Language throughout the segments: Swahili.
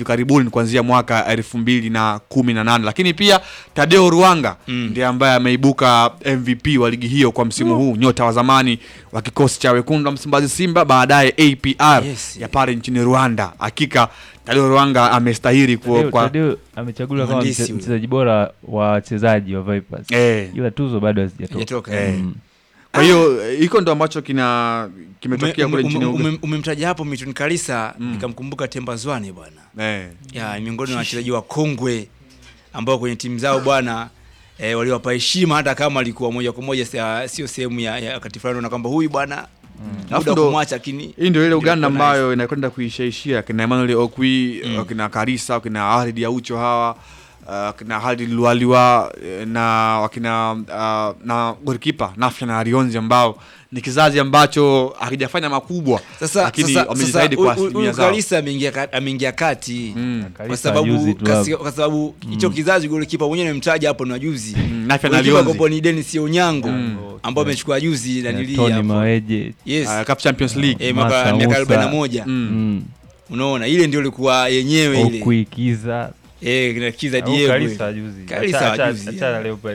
hivi karibuni kuanzia mwaka elfu mbili na kumi na nane lakini pia Tadeo Ruanga Mm. ndiye ambaye ameibuka MVP wa ligi hiyo kwa msimu huu, nyota wa zamani wa kikosi cha wekundu wa Msimbazi Simba, baadaye APR Yes. ya pale nchini Rwanda. Hakika Tadeo Ruanga amestahili kwa, Tadeo, kwa Tadeo amechaguliwa kama Mhandisi mche- huyo. mchezaji bora wa wachezaji wa Vipers eh, ila tuzo bado hazijatoka. Hajatoka, Eh. eh. Mm. kwa hiyo eh, hiko ndo ambacho kina kimetokea Ume- kule ume- nchini ume- Uganda. ume- umemtaja hapo Milton Kalisa Mm. nikamkumbuka Temba Zwane bwana Eh. ya ni miongoni mwa wachezaji wa kongwe ambao kwenye timu zao bwana eh, waliwapa heshima hata kama alikuwa moja kwa moja sia- sio sehemu ya, ya wakati fulani na kwamba huyu bwana Alafu muda wa ndo- kumwacha lakini hii ndio ile Uganda ilikuwa nice. ambayo inakwenda kuishaishia kina Emmanuel Okwi Mm. wakina Karisa wakina Halid Aucho hawa uh, wakina Halid Lualiwa eh, na wakina uh, na golikipa Nafia na Arionzi ambao ni kizazi ambacho hakijafanya makubwa Sasa lakini sasa, sasa wamejitahidi kwa huyu- huyu asilimia zao. Kalisa ameingia ka- ameingia kati Mm. kwa Kalisa sababu juzi tu kasi- hapo. kwa sababu hicho kizazi golikipa mwenyewe nimemtaja hapo ni wajuzi Mm, Nafia na golikipa Arionzi kopo ni Dennis Onyango Mm. ambao amechukua juzi Na nanili Tony hapo Maweje yes uh, CAF Champions League eh, mwaka Masa miaka Musa. 41 mm. mm. unaona ile ndio ilikuwa yenyewe ile Okuikiza eh kina kiza au Diego Kalisa juzi. Kalisa Acha- acha- juzi, achana yeah. Leopard.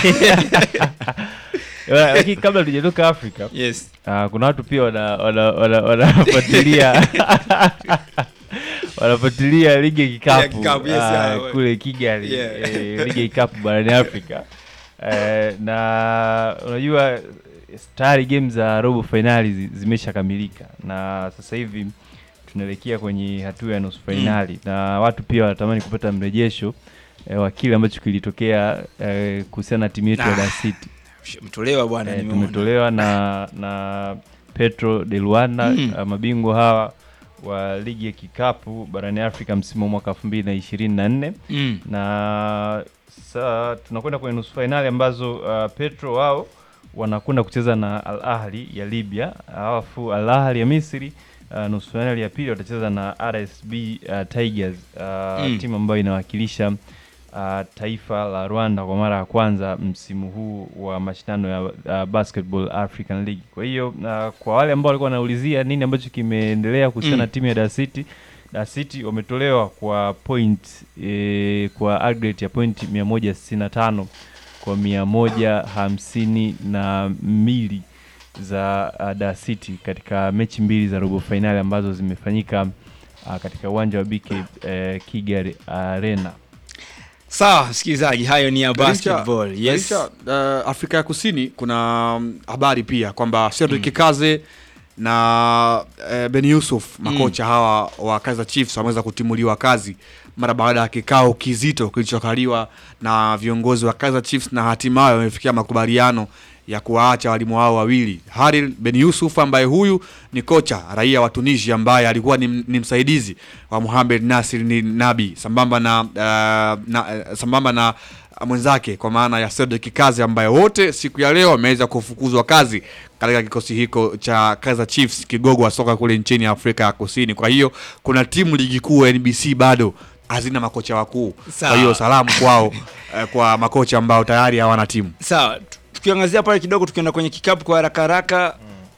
Wala, Lakini kabla tujatoka Afrika yes Ah, kuna watu pia wana- wana- wana- wanafuatilia wanafuatilia ligi ya Ya kikapu kikapu, yes, ah, yeah. kule Kigali Yeah. eh, ligi ya kikapu barani Afrika eh, na unajua tayari game za robo fainali zi- zimeshakamilika na sasa hivi tunaelekea kwenye hatua ya nusu fainali na watu pia wanatamani kupata mrejesho eh, wa kile ambacho kilitokea eh, kuhusiana na timu yetu ya Ah, Dar City mtolewa bwana Eh, nimeona tumetolewa na na Petro de Luanda Mm. uh, mabingwa hawa wa ligi ya kikapu barani Afrika msimu wa mwaka 2024 mm. na sasa tunakwenda kwenye nusu fainali ambazo uh, Petro wao wanakwenda kucheza na Al Ahli ya Libya, alafu Al Ahli ya Misri uh, nusu fainali ya pili watacheza na RSB uh, Tigers uh, Mm. timu ambayo inawakilisha uh, taifa la Rwanda kwa mara ya kwanza msimu huu wa mashindano ya uh, Basketball African League. Kwa hiyo uh, kwa wale ambao walikuwa wanaulizia nini ambacho kimeendelea kuhusiana na Mm. timu ya Dar City Dar City wametolewa kwa point e, kwa aggregate ya point 165 kwa 152 na mbili za uh, Dar City katika mechi mbili za robo fainali ambazo zimefanyika uh, katika uwanja wa BK uh, Kigali Arena. sawa msikilizaji hayo ni ya Licha- basketball yes licha, uh, Afrika ya Kusini kuna mm, habari pia kwamba Cedric Kaze na uh, Ben Yusuf makocha hawa wa Kaizer Chiefs wameweza kutimuliwa kazi mara baada ya kikao kizito kilichokaliwa na viongozi wa Kaizer Chiefs na hatimaye wamefikia makubaliano ya kuwaacha walimu hao wawili Haril Ben Yusuf ambaye huyu ni kocha raia wa Tunisia ambaye alikuwa ni, ni msaidizi wa Mohamed Nasir ni Nabi sambamba na, uh, na uh, sambamba na mwenzake kwa maana ya Cedric Kazi ambaye wote siku ya leo wameweza kufukuzwa kazi katika kikosi hiko cha Kaizer Chiefs, kigogo wa soka kule nchini Afrika ya Kusini. Kwa hiyo kuna timu ligi kuu ya NBC bado hazina makocha wakuu. Sawa. Kwa hiyo salamu kwao eh, kwa makocha ambao tayari hawana timu. sawa tu- tukiangazia pale kidogo tukienda kwenye kikapu kwa haraka haraka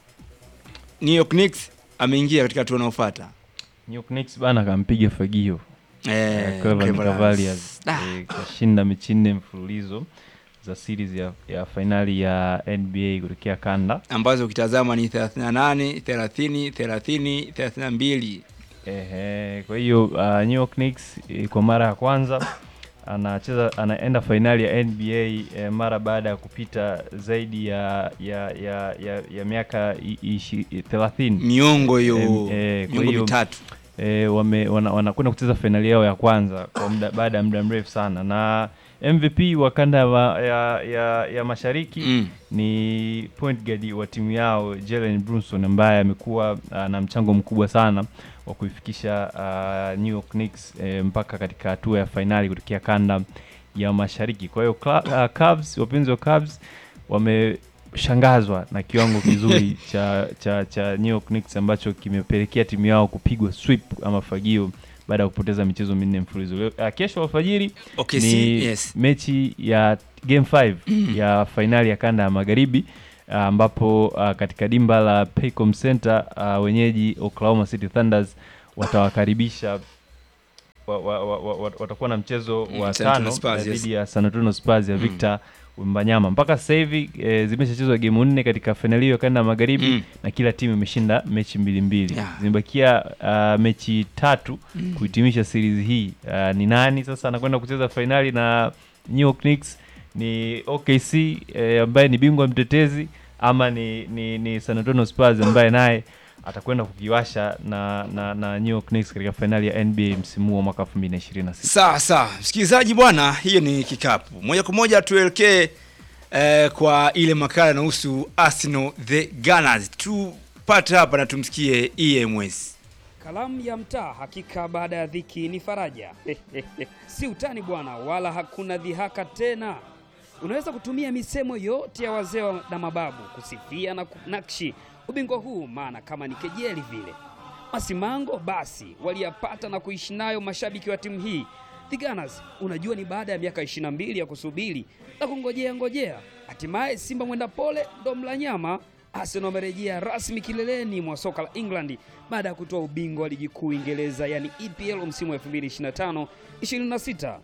New York Knicks ameingia katika hatua inayofuata New York Knicks bana kampiga fagio eh, Cleveland Cleveland. Cavaliers Ah. eh, kashinda mechi nne mfululizo za series ya, ya fainali ya NBA kutokea kanda ambazo ukitazama ni 38 30 30 32 Ehe, kwa hiyo uh, New York Knicks eh, kwa mara ya kwanza anacheza anaenda fainali ya NBA eh, mara baada ya kupita zaidi ya ya ya ya, ya miaka i- ishi- 30 miongo hiyo Em, eh, kwa miongo hiyo- mitatu e, wame wana- wanakwenda kucheza fainali yao ya kwanza kwa muda baada ya muda mrefu sana na MVP wa kanda ya, ma- ya, ya, ya mashariki mm. ni point guard wa timu yao Jalen Brunson ambaye amekuwa uh, na mchango mkubwa sana wa kuifikisha uh, New York Knicks eh, mpaka katika hatua ya fainali kutokea kanda ya mashariki. Kwa hiyo Cla- uh, Cavs, wapenzi wa Cavs wameshangazwa na kiwango kizuri cha, cha, cha New York Knicks ambacho kimepelekea timu yao kupigwa sweep ama fagio baada ya kupoteza michezo minne mfululizo. Leo- uh, Kesho alfajiri okay, ni si, yes. mechi ya game 5 ya fainali ya kanda ya magharibi ah, ambapo ah, katika dimba la Paycom Center ah, wenyeji Oklahoma City Thunders watawakaribisha wa, wa, wa, wa, watakuwa na mchezo Mm, wa San Antonio tano Spurs, eh, yes. dhidi ya San Antonio Spurs ya Victor Wembanyama. Mpaka sasa hivi e, zimeshachezwa gemu nne katika fainali hiyo ya kanda ya magharibi Mm. na kila timu imeshinda mechi mbili mbili. Yeah. Zimebakia uh, mechi tatu kuhitimisha series hii. Uh, ni nani sasa anakwenda kucheza fainali na New York Knicks? Ni OKC eh, ambaye ni bingwa mtetezi ama ni, ni, ni San Antonio Spurs ambaye naye atakwenda kukiwasha na, na, na New York Knicks katika fainali ya NBA msimu huu wa mwaka 2026. Sawa sawa, msikilizaji bwana, hiyo ni kikapu. Moja kwa moja tuelekee eh, kwa ile makala inahusu Arsenal the Gunners. Tupate hapa na tumsikie EMS. Kalamu ya mtaa, hakika baada ya dhiki ni faraja. si utani bwana, wala hakuna dhihaka tena. Unaweza kutumia misemo yote ya wazee wa- na mababu kusifia na kunakshi ubingwa huu, maana kama ni kejeli vile. Masimango basi waliyapata na kuishi nayo mashabiki wa timu hii The Gunners. Unajua, ni baada ya miaka 22 ya kusubiri na kungojea ngojea, hatimaye Simba mwenda pole ndo mla nyama. Arsenal wamerejea rasmi kileleni mwa soka la England baada ya kutoa ubingwa wa ligi kuu Uingereza, yani EPL msimu wa 2025 26.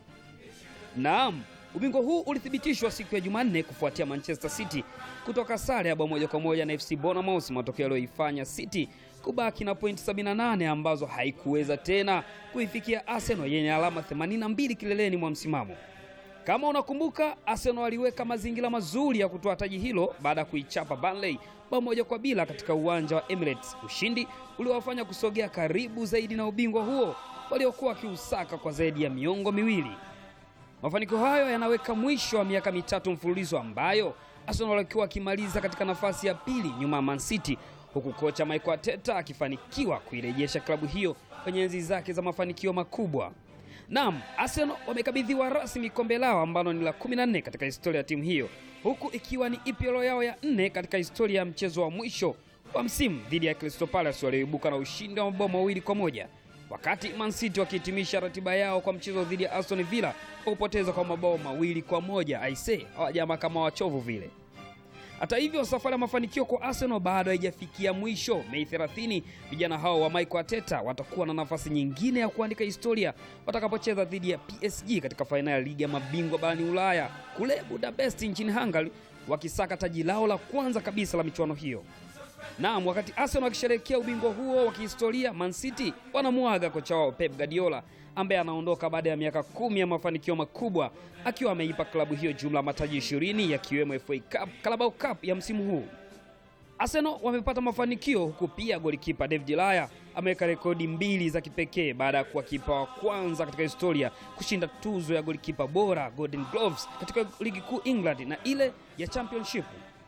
Naam, ubingwa huu ulithibitishwa siku ya Jumanne kufuatia Manchester City kutoka sare ya bao moja kwa moja na FC Bournemouth, matokeo yaliyoifanya City kubaki na pointi 78 ambazo haikuweza tena kuifikia Arsenal yenye alama 82 kileleni mwa msimamo. Kama unakumbuka, Arsenal aliweka mazingira mazuri ya kutoa taji hilo baada ya kuichapa Burnley bao moja kwa bila katika uwanja wa Emirates, ushindi uliowafanya kusogea karibu zaidi na ubingwa huo waliokuwa wakiusaka kwa zaidi ya miongo miwili. Mafanikio hayo yanaweka mwisho wa miaka mitatu mfululizo ambayo Arsenal walikuwa wakimaliza katika nafasi ya pili nyuma ya Man City, huku kocha Mikel Arteta akifanikiwa kuirejesha klabu hiyo kwenye enzi zake za mafanikio makubwa. Naam, Arsenal wamekabidhiwa rasmi kombe lao ambalo ni la 14 katika historia ya timu hiyo, huku ikiwa ni EPL yao ya nne katika historia ya mchezo wa mwisho wa msimu dhidi ya Crystal Palace walioibuka na ushindi wa mabao mawili kwa moja wakati Man City wakihitimisha ratiba yao kwa mchezo dhidi ya Aston Villa kwa kupoteza kwa mabao mawili kwa moja. Aise, hawajama kama wachovu vile. Hata hivyo, safari ya mafanikio kwa Arsenal bado haijafikia mwisho. Mei 30 vijana hao wa Mikel Arteta watakuwa na nafasi nyingine ya kuandika historia watakapocheza dhidi ya PSG katika fainali ya ligi ya mabingwa barani Ulaya kule Budapest nchini Hungary, wakisaka taji lao la kwanza kabisa la michuano hiyo. Naam, wakati Arsenal wakisherehekea ubingwa huo wa kihistoria, Man City wanamwaga kocha wao Pep Guardiola ambaye anaondoka baada ya miaka kumi ya mafanikio makubwa akiwa ameipa klabu hiyo jumla ya mataji 20 yakiwemo FA Cup, Carabao Cup ya msimu huu. Arsenal wamepata mafanikio huku pia golikipa David Laya ameweka rekodi mbili za kipekee baada ya kuwa kipa wa kwanza katika historia kushinda tuzo ya golikipa bora Golden Gloves katika ligi kuu England na ile ya Championship.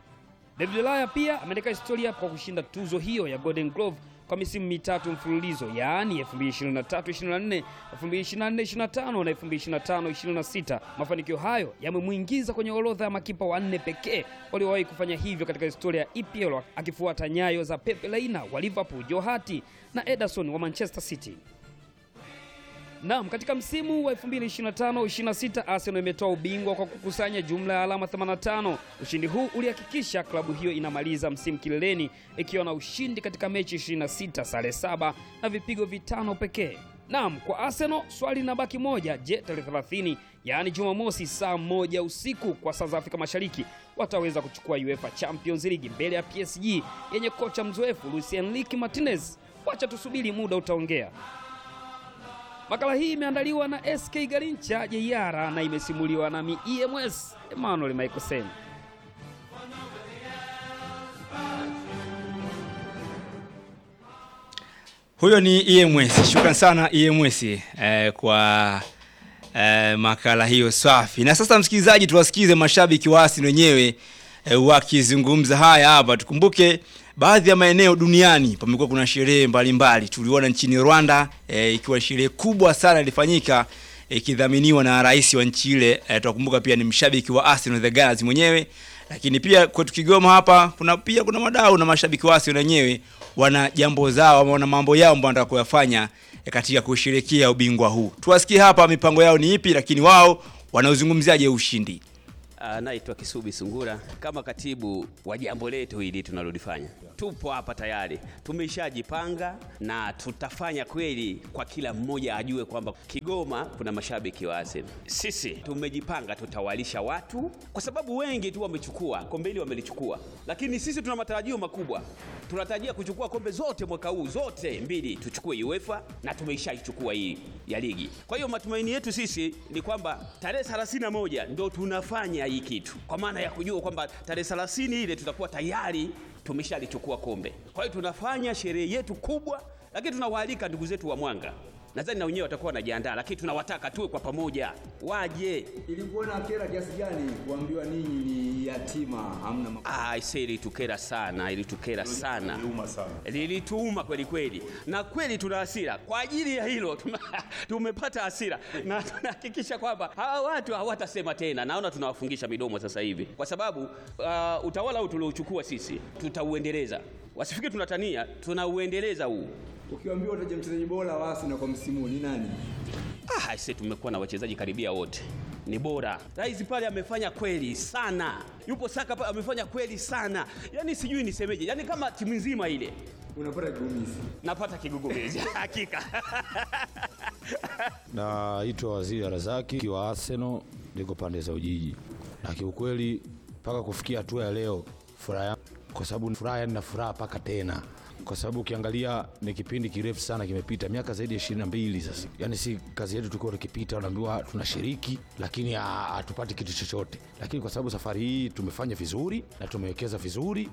David Laya pia ameandika historia kwa kushinda tuzo hiyo ya Golden Glove kwa misimu mitatu mfululizo, yaani 2023-24, 2024-25 na 2025-26. Mafanikio hayo yamemwingiza kwenye orodha ya makipa wanne pekee waliowahi kufanya hivyo katika historia ya EPL, akifuata nyayo za Pep Reina wa Liverpool, Joe Hart na Ederson wa Manchester City. Naam, katika msimu wa 2025-26 Arsenal imetoa ubingwa kwa kukusanya jumla ya alama 85. Ushindi huu ulihakikisha klabu hiyo inamaliza msimu kileleni ikiwa na ushindi katika mechi 26, sare saba na vipigo vitano pekee. Naam, kwa Arsenal swali linabaki moja. Je, tarehe 30 yaani Jumamosi saa moja usiku kwa saa za Afrika Mashariki wataweza kuchukua UEFA Champions League mbele ya PSG yenye kocha mzoefu Luis Enrique Martinez? Wacha tusubiri, muda utaongea. Makala hii imeandaliwa na SK Garincha Jeiara na imesimuliwa nami EMS Emmanuel Michael Sen. Huyo ni EMS. Shukran sana EMS eh, kwa eh, makala hiyo safi. Na sasa msikilizaji, tuwasikize mashabiki wa Arsenal wenyewe eh, wakizungumza haya hapa. Tukumbuke baadhi ya maeneo duniani pamekuwa kuna sherehe mbalimbali. Tuliona nchini Rwanda eh, ikiwa sherehe kubwa sana ilifanyika ikidhaminiwa na rais wa nchi ile. Eh, tunakumbuka pia ni mshabiki wa Arsenal the Gunners mwenyewe lakini pia kwetu Kigoma hapa kuna pia kuna madau na mashabiki wasi wenyewe wana jambo zao ama wana mambo yao ambayo wanataka kuyafanya eh, katika kusherehekea ubingwa huu. Tuwasikie hapa mipango yao ni ipi, lakini wao wanaozungumziaje ushindi. Ah, naitwa Kisubi Sungura kama katibu wa jambo letu hili tunalolifanya. Tupo hapa tayari, tumeshajipanga na tutafanya kweli kwa kila mmoja ajue kwamba Kigoma kuna mashabiki wa Arsenal. Sisi tumejipanga, tutawalisha watu kwa sababu wengi tu wamechukua kombe hili, wamelichukua, lakini sisi tuna matarajio makubwa. Tunatarajia kuchukua kombe zote mwaka huu, zote mbili tuchukue UEFA na tumeishaichukua hii ya ligi. Kwa hiyo matumaini yetu sisi ni kwamba tarehe 31 ndo tunafanya hii kitu, kwa maana ya kujua kwamba tarehe 30 ile tutakuwa tayari tumeshalichukua kombe. Kwa hiyo tunafanya sherehe yetu kubwa, lakini tunawaalika ndugu zetu wa Mwanga, nadhani na wenyewe watakuwa wanajiandaa, lakini tunawataka tuwe kwa pamoja, waje. Ilikuwa na kera kiasi gani kuambiwa ninyi ni yatima hamna ma... Ah, ise ilitukera sana, ilitukera sana, Iliuma sana. lilituuma kweli kweli, na kweli tuna hasira kwa ajili ya hilo tuna, tumepata hasira na tunahakikisha kwamba hawa watu hawatasema tena. Naona tunawafungisha midomo sasa hivi, kwa sababu uh, utawala huu tuliochukua sisi tutauendeleza. Wasifikiri tunatania, tunauendeleza huu. Ukiambiwa utaje mchezaji bora wa Arsenal kwa msimu huu ni nani? Ah, aise, tumekuwa na wachezaji karibia wote ni bora. Rais pale amefanya kweli sana, yupo Saka pale amefanya kweli sana, yaani sijui nisemeje, yaani kama timu nzima ile Unapata kigumizi. napata kigugumizi hakika. Naitwa Waziri Razaki wa Arsenal, niko pande za Ujiji, na kiukweli mpaka kufikia hatua ya leo furaha yangu, kwa sababu furaha yani na furaha mpaka tena, kwa sababu ukiangalia ni kipindi kirefu sana kimepita, miaka zaidi ya ishirini na mbili sasa. Yani si kazi yetu tulikuwa tukipita, unaambiwa tunashiriki, lakini ha- hatupati kitu chochote. Lakini kwa sababu safari hii tumefanya vizuri na tumewekeza vizuri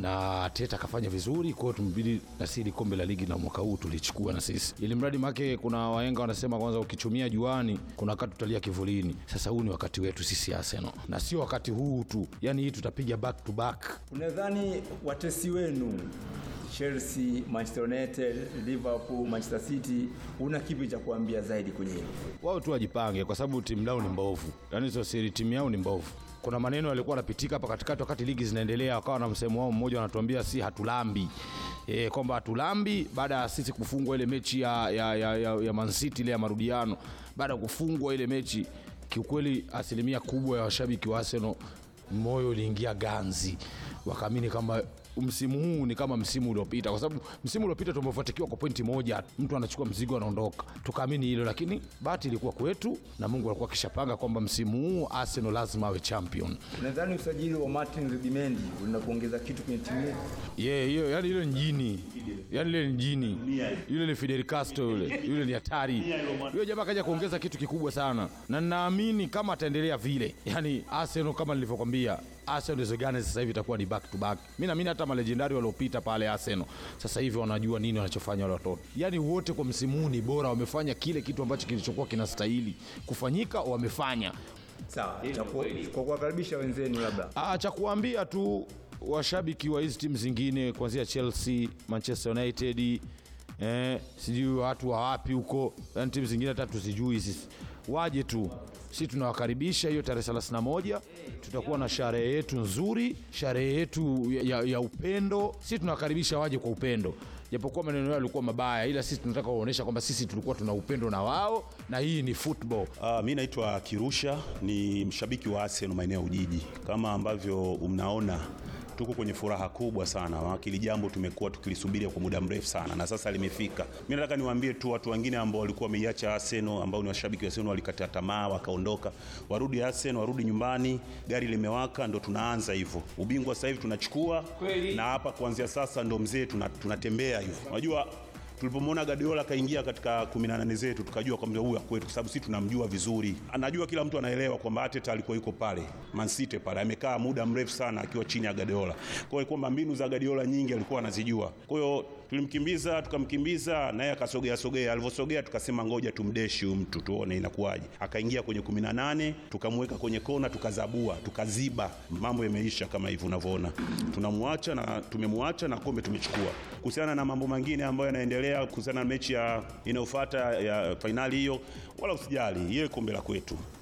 na Teta akafanya vizuri, kwa hiyo tumebidi na sisi kombe la ligi na mwaka huu tulichukua na sisi, ili mradi make, kuna wahenga wanasema kwanza, ukichumia juani kuna wakati tutalia kivulini. Sasa huu ni wakati wetu sisi Arsenal, na sio wakati huu tu, yani hii tutapiga back to back. Unadhani watesi wenu Chelsea, Manchester United, Liverpool, Manchester City una kipi cha kuambia zaidi kwenye hilo? wao tu wajipange, kwa sababu timu lao ni mbovu, yaani sio siri, timu yao ni mbovu. Kuna maneno yalikuwa yanapitika hapa katikati wakati ligi zinaendelea, wakawa na msemo wao mmoja, wanatuambia si hatulambi e, kwamba hatulambi baada ya sisi kufungwa ile mechi ya, ya, ya, ya, ya Man City ile ya marudiano. Baada ya kufungwa ile mechi, kiukweli asilimia kubwa ya washabiki wa Arsenal moyo uliingia ganzi, wakaamini kwamba msimu huu ni kama msimu uliopita, kwa sababu msimu uliopita tumefatikiwa kwa pointi moja, mtu anachukua mzigo anaondoka, tukaamini hilo, lakini bahati ilikuwa kwetu na Mungu alikuwa akishapanga kwamba msimu huu Arsenal lazima awe champion. Unadhani usajili wa Martin Rudimendi unaenda kuongeza kitu kwenye timu yetu? Yeah, hiyo yani ile ni jini. Yani ile ni jini. Yule ni Fidel Castro yule. Yule ni hatari. Yule jamaa kaja kuongeza kitu kikubwa sana. Na naamini kama ataendelea vile. Yani Arsenal kama nilivyokwambia, Arsenal hizo gani sasa hivi itakuwa ni back to back. Mimi naamini hata malejendari waliopita pale Arsenal sasa hivi wanajua nini wanachofanya wale watoto. Yani wote kwa msimu huu ni bora, wamefanya kile kitu ambacho kilichokuwa kinastahili kufanyika, wamefanya. Sawa, cha ku- kwa kuwakaribisha wenzenu labda. Ah, cha kuambia tu washabiki wa hizi timu zingine kuanzia Chelsea, Manchester United, eh, sijui watu wa wapi huko, yani timu zingine hata tuzijui sisi, waje tu, si tunawakaribisha hiyo tarehe 31 tutakuwa na sherehe yetu nzuri, sherehe yetu ya, ya, ya upendo. Si tunawakaribisha waje kwa upendo, japokuwa maneno yao yalikuwa mabaya, ila sisi tunataka kuonyesha kwamba sisi tulikuwa tuna upendo na wao, na hii ni football. Uh, mi naitwa Kirusha, ni mshabiki wa Arsenal maeneo ya Ujiji. Kama ambavyo mnaona tuko kwenye furaha kubwa sana, maana hili jambo tumekuwa tukilisubiria kwa muda mrefu sana na sasa limefika. Mi nataka niwaambie tu watu wengine ambao walikuwa wameiacha Arsenal, ambao ni washabiki wa Arsenal, walikata tamaa wakaondoka, warudi Arsenal, warudi nyumbani. Gari limewaka, ndo tunaanza hivyo. Ubingwa sasa hivi tunachukua, na hapa kuanzia sasa ndo mzee tuna- tunatembea hivyo. Unajua tulipomwona Guardiola kaingia katika 18 zetu tukajua kwamba huyu kwetu, kwa sababu sisi tunamjua vizuri. Anajua kila mtu anaelewa kwamba Arteta alikuwa yuko pale Man City pale, amekaa muda mrefu sana akiwa chini ya Guardiola. Kwa hiyo kwamba mbinu za Guardiola nyingi alikuwa anazijua. Kwa hiyo tulimkimbiza, tukamkimbiza naye akasogea sogea. Alivyosogea tukasema ngoja tumdeshi huyu mtu tuone inakuwaje. Akaingia kwenye 18, tukamweka kwenye kona, tukazabua, tukaziba. Mambo yameisha kama hivi unavyoona. Tunamwacha na tumemwacha na kombe tumechukua. Kuhusiana na mambo mengine ambayo yanaendelea kuhusiana na mechi ya inayofuata ya fainali hiyo, wala usijali, ile kombe la kwetu.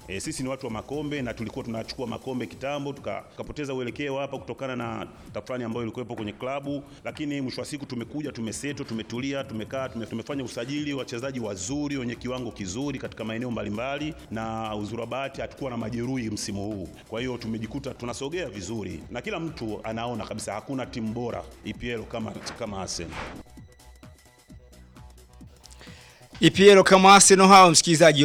E, sisi ni watu wa makombe na tulikuwa tunachukua makombe kitambo tuka- tukapoteza uelekeo hapa kutokana na tafrani ambayo ilikuwepo kwenye klabu, lakini mwisho wa siku tumekuja, tumeseto, tumetulia, tumekaa, tume, tumefanya usajili wachezaji wazuri wenye kiwango kizuri katika maeneo mbalimbali, na uzuri wa bahati hatukuwa na majeruhi msimu huu. Kwa hiyo tumejikuta tunasogea vizuri, na kila mtu anaona kabisa hakuna timu bora EPL kama kama Arsenal. EPL kama Arsenal hao msikilizaji